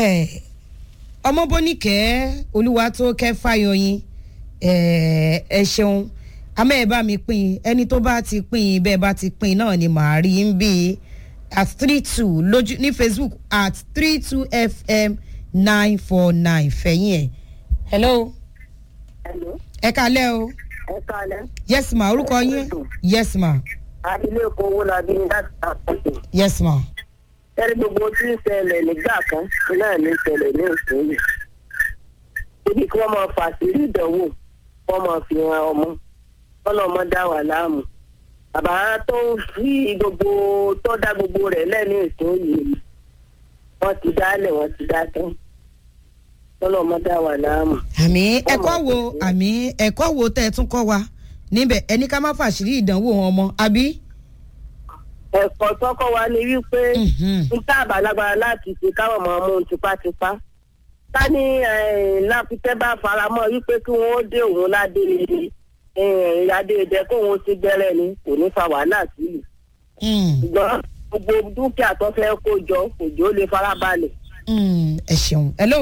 ẹ ọmọbóníkẹ́ olúwa tó kẹ́ fáyọyìn ẹ ẹ ṣeun àmọ́ ẹ bá mi pín in ẹni tó bá ti pín in bẹ́ẹ̀ bá ti pín in náà ni màá rí ń bí at three two lójú ní facebook at three two fm nine four nine fẹ̀yìn ẹ̀ hello Hello. ẹ kalẹ́ o ẹ kalẹ̀. yes ma orúkọ yín yes ma ilé ẹ̀kọ́ owó la bí láti àpapọ̀. yes ma ẹni gbogbo tí ń ṣẹlẹ̀ nígbà kan náà ní ṣẹlẹ̀ ní ìsinyìí. ibi kí wọ́n máa fà sí ìdánwò wọ́n máa fi hàn ọmọ wọ́n lọ́ mọ́ dá wà láàmú. bàbá tó ń fi gbogbo tó dá gbogbo rẹ̀ lẹ́nu ìsinyìí wọ́n ti dálẹ̀ wọ́n ti dá tán wọ́n lọ́ mọ́ dá wà láàmú. àmì ẹ̀kọ́ wo àmì ẹ̀kọ́ wo tẹ́ ẹ tún kọ́ wa níbẹ̀ ẹni ká má fàṣírí ìdánwò wọn mọ́ àbí. ẹ̀kọ́ tọ́kọ́ wa ni wípé Mhm. ń tá àbálágbára láti ṣe káwọn máa mú un tipátipá ká ní láfitẹ́ bá faramọ́ wípé kí wọ́n ó dé òun ládé adé ìdẹ kó òun ti gbẹ́rẹ́ ni kò ní fa wàhálà sílùú Mm, ṣùgbọ́n gbogbo dúkìá tó fẹ́ kó jọ kò jọ lè farabalẹ̀. mm, ẹ ṣeun hello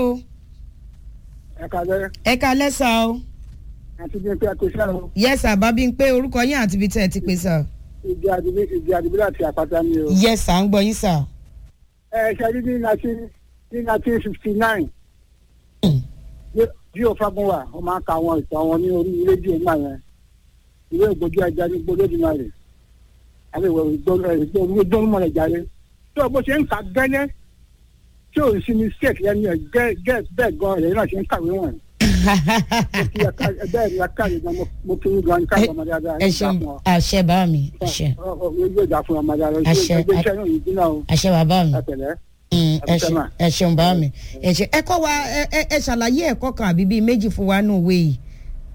ẹ kalẹ ẹ kalẹ́ sá o àti bí n pé ẹkọ iṣẹ o yes àbábí ń pé orúkọ yín àti ibi tẹ́ ẹ ti pè sá igi àdìbí igi àdìbí láti àpáta ni o. yes à ń gbọ́ yín sá. ẹ ṣe rí ní nineteen ní nineteen fifty nine Mm. bí o fagun wa ó máa ń ka àwọn ìtàn wọn ní orí rédíò náà yẹn ìwé ìgbójú ẹja ní gbólódìmọ̀ rẹ̀ àbí ìwé ìgbóhùnmọ̀ rẹ̀ jáde tí o bó ṣe ń kà gẹ́lẹ́ tí o sì ní sèk lẹ́nu ẹ̀ gẹ́ gẹ́ bẹ́ẹ̀ gan ẹ̀yìn náà ṣe ń kàwé wọn. kí ẹ ká ẹ bẹ́ẹ̀ ni ẹ káàdì gan mo- mo kí yín gan ní káàdì ọmọdé dáadáa. ẹ ṣeun àṣẹ bá mi àṣẹ yóò dà fún ọmọdé dáadáa Àṣẹ. ẹgbẹ́ iṣẹ́ náà yìí dín náà o àṣẹ bàbá mi ẹ pẹ̀lẹ́. Mm, ẹ Àṣẹ ṣeun mà. ẹ ṣeun bá mi ẹ ṣe ẹ kọ́ wa ẹ- ẹ ẹ ṣàlàyé ẹ̀kọ́ kan àbí bíi méjì fún wa nù òwe yìí.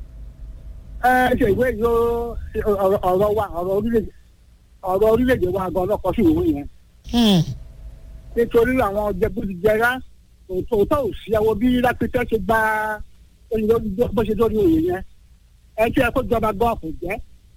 ẹ ṣe ìwé yóò ọ̀rọ̀ ọ̀rọ̀ wa ọ̀rọ̀ orílẹ̀-èdè ọ̀rọ̀ orílẹ̀-èdè wa gan ọlọ́kọ̀ sí ìwé yẹn Hmm, nítorí àwọn jẹgúdújẹrá òótọ́ ò sí ẹwọ bí lápẹ́tẹ́ ṣe gba olùdó- bó ṣe lórí òye yẹn ẹ tí ẹ kó jọba gan kò jẹ́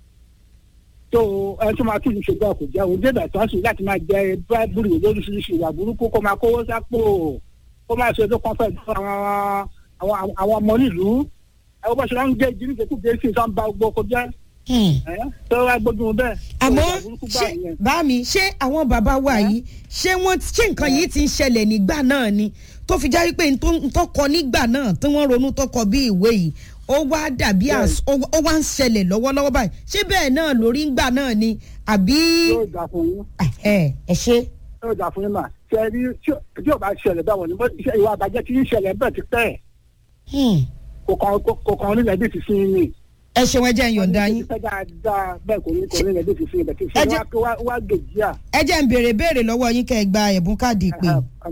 tó ẹ tó máa tún ṣe gan kò jẹ́ òun débẹ̀ tán sí láti máa jẹ búrẹ́bùrì lóríṣiríṣi ìwà burúkú kó máa kówó sápò kó máa ṣe tó kàn fẹ́ fún àwọn àwọn àwọn ọmọ nílùú ẹ wọ́n bá ṣe ń gé ìdílé ìdẹ́kù gé sí ìtàn ba gbogbo kó jẹ́ hmm. ẹ tó wá gbógun bẹ́ẹ̀. àmọ́ ìwà burúkú ṣé báyìí yẹn. bá mi ṣé àwọn bàbá wa yìí ṣé wọ́n ṣé nǹkan yìí ti ń ṣẹlẹ̀ nígbà náà ni tó fi jáwé pé ntọ́ kọ nígbà náà tí wọ́n ronú tó kọ bí ìwé yìí ó wá dàbí às- ó ó wá ń ṣẹlẹ̀ lọ́wọ́lọ́wọ́ báyìí ṣé bẹ́ẹ̀ náà lórí ńgbà náà ni àbí yóò dà fún yín. ẹ ẹ ṣe. yóò dà fún yín mà ṣe rí tí ò- tí ò bá ṣẹlẹ̀ báwọn ni bó ṣe ìwà àbàjẹ́ tí ń ṣẹlẹ̀ bẹ́ẹ̀ ti pẹ́ Hmm. kò kàn kò kàn nílẹ̀ bí ti fi yín ni. ẹ ṣeun ẹ jẹ́ ń yọ̀ǹda yín. pẹ́ dáadáa bẹ́ẹ̀ kò ní kò nílẹ̀ bí ti fi yín bẹ́ẹ̀ ti fi Ẹ yín jẹ́- wá- wá wá gèjì à. ẹ jẹ́ ń béèrè béèrè lọ́wọ́ yín kẹ́ ẹ gba ẹ̀bùn káàdì ìpè.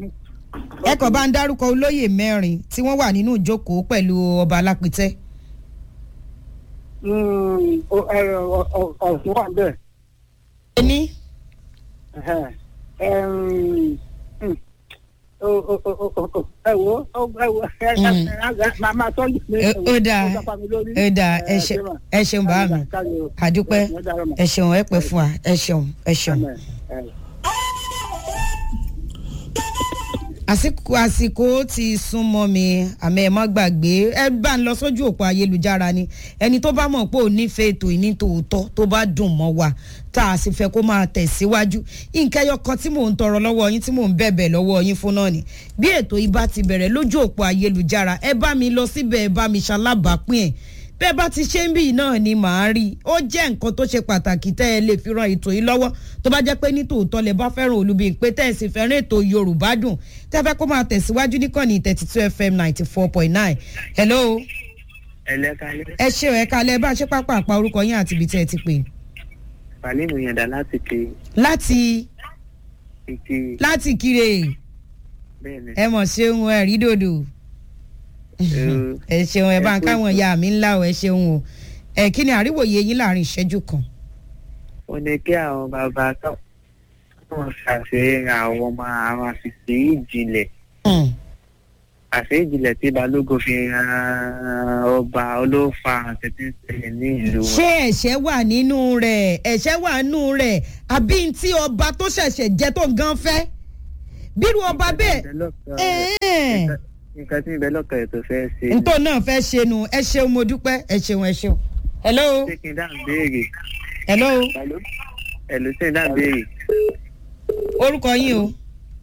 ẹ kàn bá ń dárúkọ olóyè mẹ́rin tí wọ́n wà nínú ìjókòó pẹ̀lú ọba alápítẹ́. ọ̀sùn wà bẹ́ẹ̀. ẹni ẹ̀hẹ̀, ẹ̀m, hmm, o- o- o- o- o- ẹ wo ó- ẹ wo ẹ ẹ Mm. ẹ máa máa tọ́jú mi. Ó- ó dáa. ó dáa ẹ ṣe- ẹ ṣeun bá mi àdúpẹ́ ẹ ṣeun ẹ pẹ́ fún wa ẹ ṣeun ẹ ṣeun. àsìkò àsìkò ti súnmọ́ mi àmọ́ ẹ má gbàgbé ẹ bá ń lọ sójú òpó ayélujára ni ẹni tó bá mọ̀ pé ò nífẹ̀ẹ́ ètò ìní tòótọ́ tó bá dùn mọ́ wa tá a sì fẹ́ kó máa tẹ̀síwájú nǹkan ẹyọ kan tí mò ń tọrọ lọ́wọ́ yín tí mò ń bẹ̀bẹ̀ lọ́wọ́ yín fún náà ni bí ètò yìí bá ti bẹ̀rẹ̀ lójú òpó ayélujára ẹ bá mi lọ síbẹ̀ ẹ bá mi ṣalábàápín ẹ̀ bẹ́ẹ̀ bá ti ṣe ń bì náà ni màá rí i ó jẹ́ nǹkan tó ṣe pàtàkì tẹ́ ẹ lè fi ran ètò yìí lọ́wọ́ tó bá jẹ́ pé ní tòótọ́ lẹ bá fẹ́ràn olùbí pé tẹ́ ẹ sì fẹ́ràn ètò yorùbá dùn tẹ́ ẹ fẹ́ kó máa tẹ̀síwájú níkànnì thirty two fm ninety four point nine hello ẹlẹ́kálẹ́ ẹ ṣe ẹ̀ kalẹ̀ bá a ṣe pápá àpá orúkọ yín àti ibi tẹ́ ẹ ti pè pàlímù yàndá láti ké láti ike láti kire bẹ́ẹ̀ ni ẹ mọ̀ ṣeun ẹ rí dòdò ẹ ṣeun ẹ bá ń káwọn ìyá mi ńlá o ẹ ṣeun o ẹ kí ni àríwòye yín láàrin ìṣẹ́jú kan. ó ní kí àwọn bàbá tó wọn ṣàṣeyẹra àwọn ọmọ àwọn àṣìṣe ìjìnlẹ̀ Hmm. àṣẹ ìjìnlẹ̀ tí balógun fi ran ọba olófa àtẹ̀tẹ̀ ń ṣẹlẹ̀ ní ìlú wọn. ṣé ẹ̀ṣẹ̀ wà nínú rẹ̀ ẹ̀ṣẹ̀ wà nínú rẹ̀ àbí n tí ọba tó ṣẹ̀ṣẹ̀ jẹ́ tó gan fẹ́ bírú ọba bẹ́ẹ̀ ẹ̀ẹ́n nǹkan tí ìbẹ́ lọ́kàn ẹ̀ tó fẹ́ ṣe. ntọ́ náà fẹ́ ṣe nu ẹ ṣeun mo dúpẹ́ ẹ ṣeun ẹ ṣeun. hello ṣé kí n dáhùn béèrè. hello ẹ̀lú ṣé n dáhùn béèrè. orúkọ yín o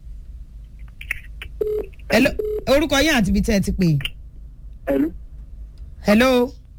hello orúkọ yín àti ibi tẹ́ ẹ ti pè ẹ̀lú. hello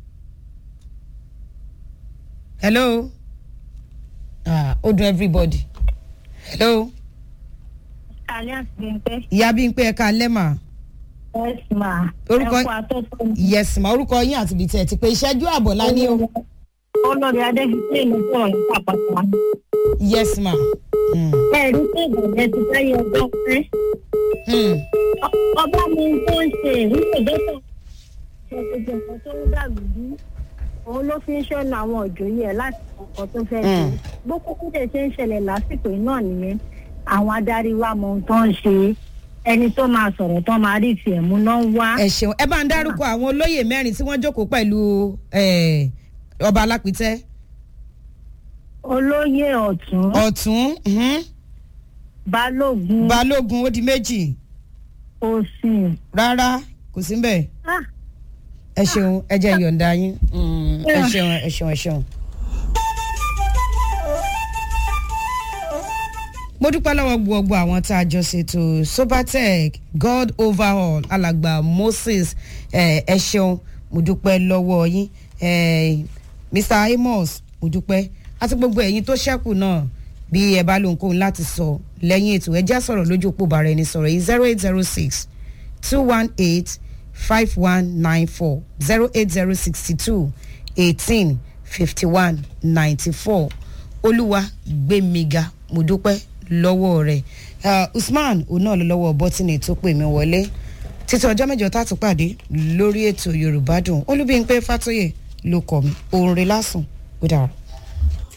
hello ah ó dùn everybody hello Alias Bímpé. ìyá bí n pé ẹ ká lẹ́mà Yes ma. Orúkọ- Ẹ̀kọ́ àtọ́tọ́. yes ma orúkọ yín àti ibi tẹ́ ẹ ti pè ìṣẹ́jú àbọ̀ lá ní o Olórí Adébísí ló sọ̀rọ̀ ní pàpàtà. yes ma. Mm. Ẹ̀rí pé ìbàjẹ́ ti fẹ́yẹ ọjọ́ pẹ́. Mm. Ọba mi tó ń ṣe ìwúlò dọ́tọ̀. Ṣètìjọ kan tó ń dàgbù bí. Òun ló fi ń ṣọ́nà àwọn òjòyè ẹ̀ láti ọkọ̀ tó fẹ́ ṣe. Mm. Bó kúkú dẹ̀ ṣe ń ṣẹlẹ̀ lásìkò náà nìyẹn. Àwọn adarí wa mọ ohun tó ń ṣe. Ẹni tó máa sọ̀rọ̀ tó máa rí tiẹ̀ mú náà wá. ẹ ṣeun ẹ bá ń dárúkọ àwọn olóyè mẹ́rin tí wọ́n jókòó pẹ̀lú eh, ọba alápítẹ́ Olóyè ọ̀tún. ọ̀tún mhm, Balógun. balógun ó di méjì Òsìn. rárá kò sí mbẹ̀ Ah, ẹ ṣeun ẹ jẹ́ ìyọ̀ǹda yín Mm, ẹ ṣeun ẹ ṣeun ẹ ṣeun. mo dúpẹ́ lọ́wọ́ gbogbo àwọn tá a jọ ṣètò sobatech god overhaul alàgbà moses eh, ẹ ṣeun mo dúpẹ́ lọ́wọ́ yín eh, mr amos mo dúpẹ́ àti gbogbo ẹ̀yin tó ṣẹ́kù náà bí ẹ bá lóhun kóhun láti sọ lẹ́yìn ètò ẹ já sọ̀rọ̀ lójú òpó bàrẹ̀ ẹni sọ̀rọ̀ yìí zero eight zero six two one eight five one nine four zero eight zero sixty two eighteen fifty one ninety four olúwa gbẹ̀míga mo dúpẹ́ lọ́wọ́ rẹ̀ uh, usman òun náà ló lọ́wọ́ bọ́tìnì tó pè mí wọlé títí ọjọ́ mẹ́jọ tá a tún pàdé lórí ètò yorùbá dùn olúbíyìnpé fàtóyè ló kọ́ mi òun rẹ̀ lásùn ó dára.